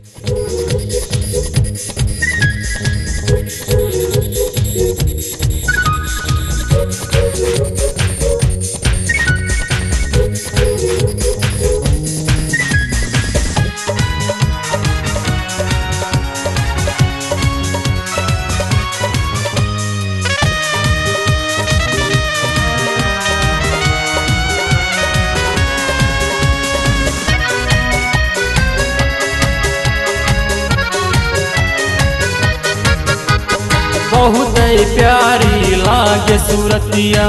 बहुत प्यारी लागे सूरतिया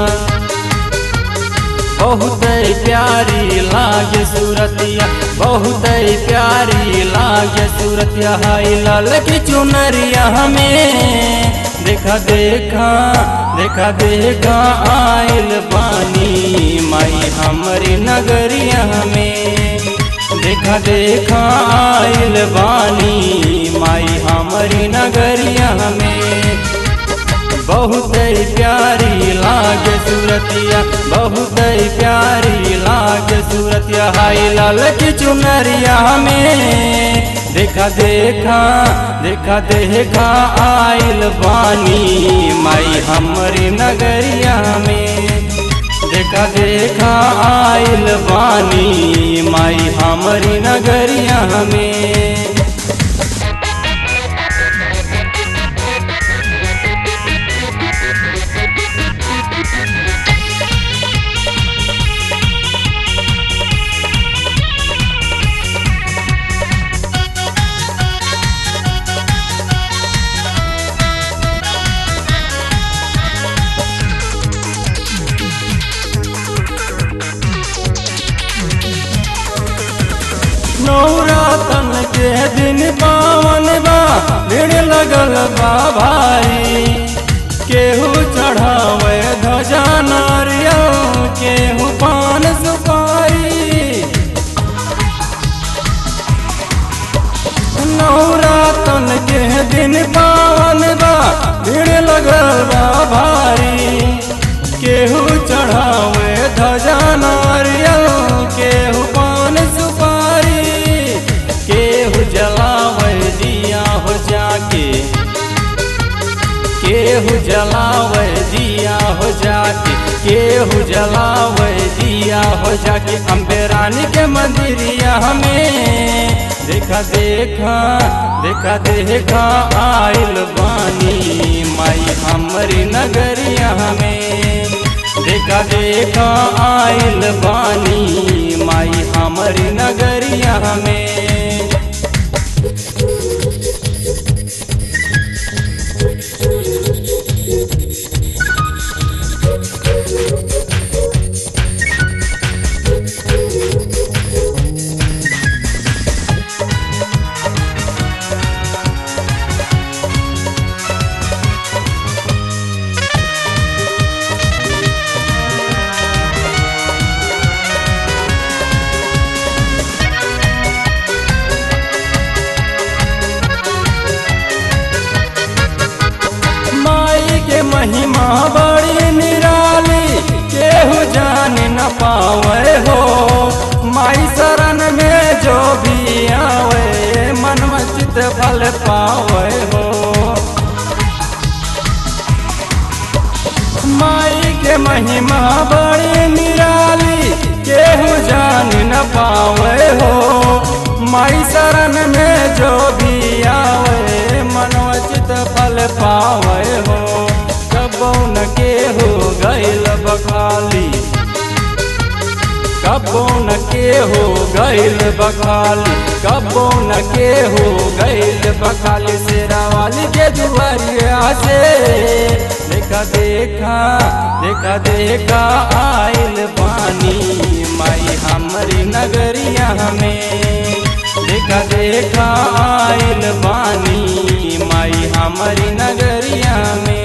बहुत प्यारी लागे सूरतिया बहुत प्यारी लागे सूरतिया हाय लाल की चुनरिया हमें देखा देखा देखा देखा आयल बानी माई हमारी नगरिया हमें देखा देखा आयल बानी माई हमारी नगरिया हमें बहुत प्यारी लागे सूरतिया बहुत प्यारी लागे सूरतिया हाय लाल की चुनरिया में देखा देखा देखा देखा आयल बानी माई हमारी नगरिया में देखा देखा आयल बानी माई हमारी नगरिया में नौरातन के दिन पावन बा भीड़ लगल बा भाई केहू चढ़ावे ध्वजा नारियल केहू पान सुपारी नौरातन के दिन पावन बा भीड़ लगल बा भारी केहू चढ़ावे ध्वजा नारियल केहू पान सुपारी केहू जलावे दिया हो जाके केहू जलावे दिया हो जाके केहू जलावे दिया हो जाके अम्बे रानी के मंदिरिया हमें देखा देखा देखा देखा आयल बानी माई हमारी नगरिया हमें देखा देखा आयल बानी माई हमारी नगरिया हमें माई के महिमा बड़ी निराली केहू जान न पावे हो माई शरण में जो भी आवे मन चित फल पावे हो माई के महिमा बड़ी निराली केहू जान न पावे हो माई शरण में जो भी आवे मनोचित फल पावे हो कबो न के हो गैल बखाली कबो न के हो गैल बखाली कबो न के हो गैल बखाली शेरा वाली के दुआरिया से देखा देखा देखा देखा आयल पानी माई हमारी नगरिया हमें देखा देखा आयल पानी माई हमारी नगरिया में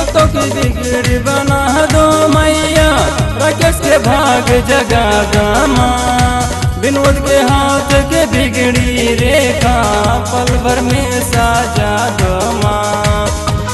भक्तों की बिगड़ी बना दो मैया राकेश के भाग जगा गामा विनोद के हाथ के बिगड़ी रेखा पल भर में साजा दो माँ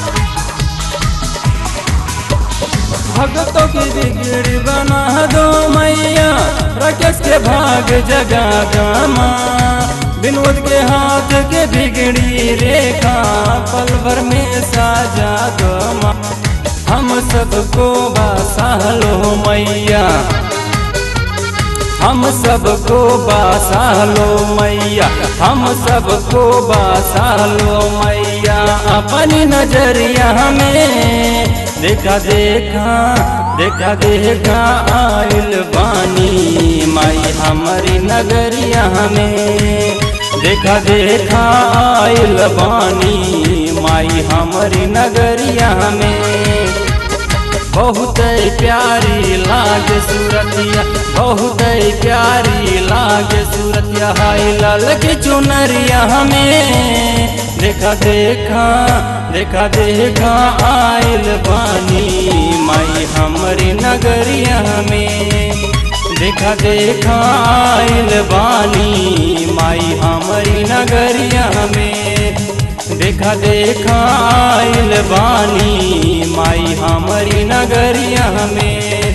भक्तों की बिगड़ी बना दो मैया राकेश के भाग जगा गामा विनोद के हाथ के बिगड़ी रेखा पल भर में साजा दो माँ हम सबको बासा लो मैया हम सबको बासा लो मैया हम सबको बासा लो मैया अपनी नजरिया में देखा देखा देखा देखा आइल बानी माई हमारी नगरिया में देखा देखा आइल बानी माई हमारी नगरिया में बहुत प्यारी लागे सूरतिया बहुत प्यारी लागे सूरतिया हाय लाल की चुनरिया हमें देखा देखा देखा देखा आइल बानी माई हमारी नगरिया में देखा देखा आइल बानी माई हमारी नगरिया में देखा देखा आइल बानी माई हमारी नगरिया में